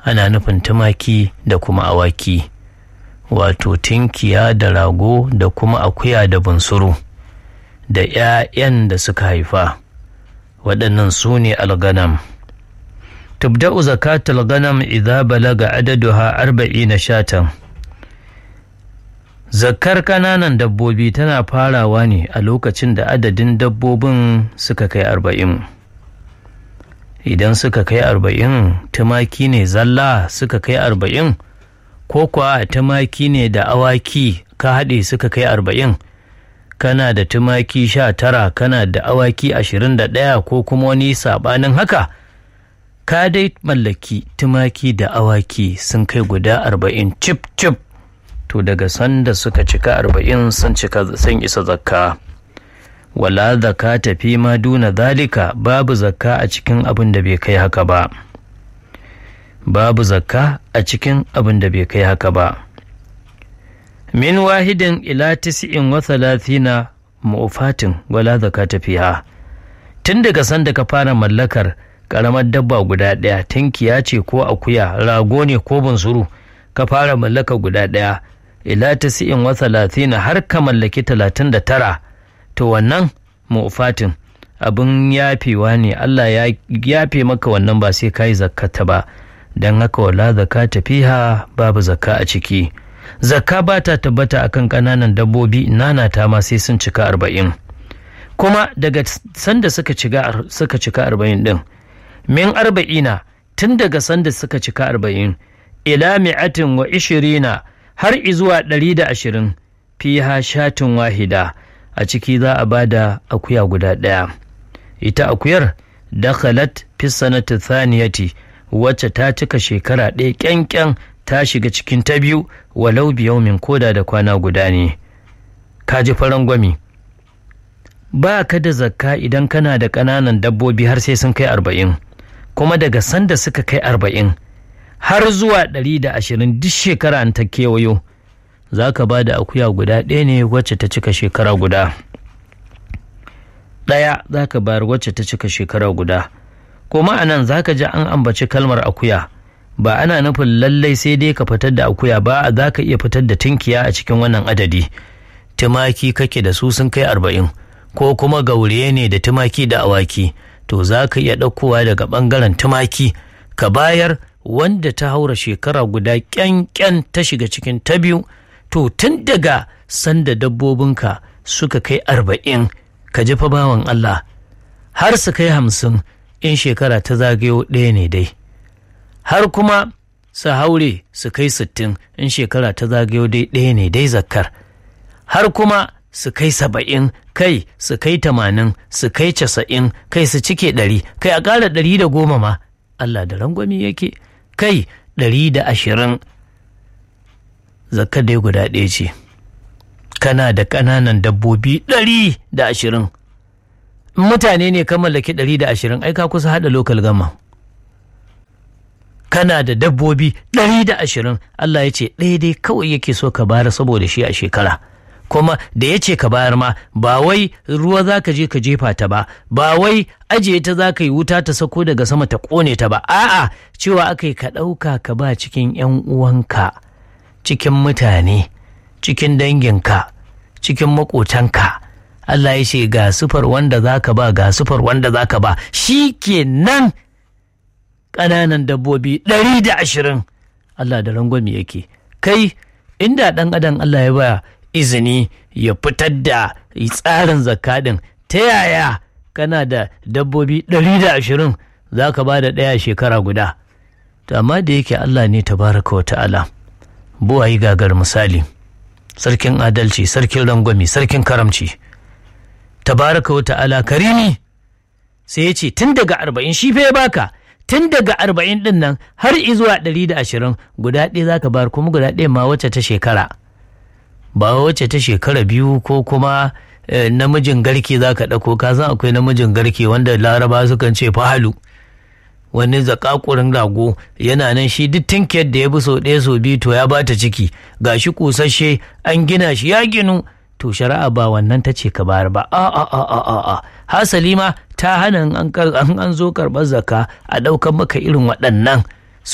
ana nufin tumaki da kuma awaki wato tinkiya da rago da kuma akuya da bunsuru da 'ya'yan da suka haifa waɗannan su ne alganam tubda'u zakatul ganam idza balaga adaduha arba'ina shatan Zakkar ƙananan dabbobi tana farawa ne a lokacin da adadin dabbobin suka kai arba'in. Idan suka kai arba'in tumaki ne zalla suka kai arba'in, ko kuwa tumaki ne da awaki ka haɗe suka kai arba'in, kana da tumaki sha tara kana da awaki ashirin da ɗaya ko kuma wani saɓanin haka, ka dai mallaki tumaki da awaki sun kai guda arba'in cip cip. to daga sanda suka cika arba'in sun cika sun isa zakka wala zakka tafi ma duna zalika babu zakka a cikin abin da bai kai haka ba babu zakka a cikin abin da bai kai haka ba min wahidin ila tis'in wa thalathina mu'fatin wala zakka tafiha tun daga sanda ka fara mallakar karamar dabba guda ɗaya tinkiya ce ko akuya rago ne ko bunsuru ka fara mallaka guda ɗaya ila tasi'in wa talatina har ka mallaki talatin da tara to wannan mu'fatin abin yafewa ne Allah ya yafe maka wannan ba sai ka yi zakkata ba don haka wala zakata fiha babu zakka a ciki zakka ba ta tabbata akan ƙananan dabbobi nana ta ma sai sun cika arba'in kuma daga sanda suka cika suka cika arba'in din min arba'ina tun daga sanda suka cika arba'in ila mi'atin wa ishirina har izuwa ɗari da ashirin fiha shatin wahida a ciki za a bada akuya guda ɗaya ita akuyar dakhalat fi sanati thaniyati wacce ta cika shekara ɗaya ƙyanƙyan ta shiga cikin ta biyu walau biyaumin koda da kwana guda ne ka ji faran gwami ba ka da zakka idan kana da ƙananan dabbobi har sai sun kai arba'in kuma daga sanda suka kai arba'in har zuwa ɗari da ashirin duk shekara an ta kewayo za ka ba da akuya guda ɗaya ne wacce ta cika shekara guda ɗaya za ka bayar wacce ta cika shekara guda kuma a nan za ka ji an ambaci kalmar akuya ba ana nufin lallai sai dai ka fitar da akuya ba za ka iya fitar da tunkiya a cikin wannan adadi tumaki kake da su sun kai arba'in ko kuma gauriye ne da tumaki da awaki to za ka iya ɗaukowa daga ɓangaren tumaki ka bayar wanda ta haura shekara guda ƙyanƙyan ta shiga cikin ta biyu to tun daga sanda dabbobinka suka kai arba'in ka ji fa bawan Allah har su kai hamsin in shekara ta zagayo ɗaya ne dai har kuma su haure su kai sittin in shekara ta zagayo dai ɗaya ne dai zakkar har kuma su kai saba'in kai su kai tamanin su kai casa'in kai su cike ɗari kai a ƙara ɗari da goma ma Allah da rangwami yake kai ɗari da ashirin zakka dai guda ɗaya ce kana da ƙananan dabbobi ɗari da ashirin mutane ne ka mallaki ɗari da ashirin ai ka kusa haɗa lokal gama kana da dabbobi ɗari da ashirin Allah ya ce ɗaya dai kawai yake so ka bayar saboda shi a shekara kuma da ya ce ka bayar ma ba wai ruwa za ka je ka jefa ta ba ba wai ajiye ta za ka yi wuta ta sako daga sama ta ƙone ta ba a'a cewa aka yi ka ɗauka ka ba cikin 'yan uwanka cikin mutane cikin danginka cikin maƙotanka Allah ya ce ga sufar wanda za ka ba ga sufar wanda za ka ba shi ke nan ƙananan dabbobi ɗari da ashirin Allah da rangwami yake kai inda ɗan adam Allah ya baya izini ya fitar da tsarin zakadin ta yaya kana da dabbobi ɗari da ashirin za ka ba da ɗaya shekara guda to amma da yake Allah ne tabaraka wa ta'ala buwayi gagar misali sarkin adalci sarkin rangwami sarkin karamci tabaraka wa ta'ala karimi sai ya ce tun daga arba'in shi fa ya baka tun daga arba'in din nan har izuwa ɗari da ashirin guda ɗaya za ka bayar kuma guda ɗaya ma wacce ta shekara ba wacce ta shekara biyu ko kuma namijin garke za ka ɗauko ka san akwai namijin garke wanda laraba sukan ce fahalu wani zakakurin rago yana nan shi duk tinkiyar da ya bi sau ɗaya sau biyu to ya bata ciki ga shi kusasshe an gina shi ya ginu to shari'a ba wannan ta ce ka bayar ba a a a a a a hasali ma ta hana an an zo karɓar zaka a ɗaukar maka irin waɗannan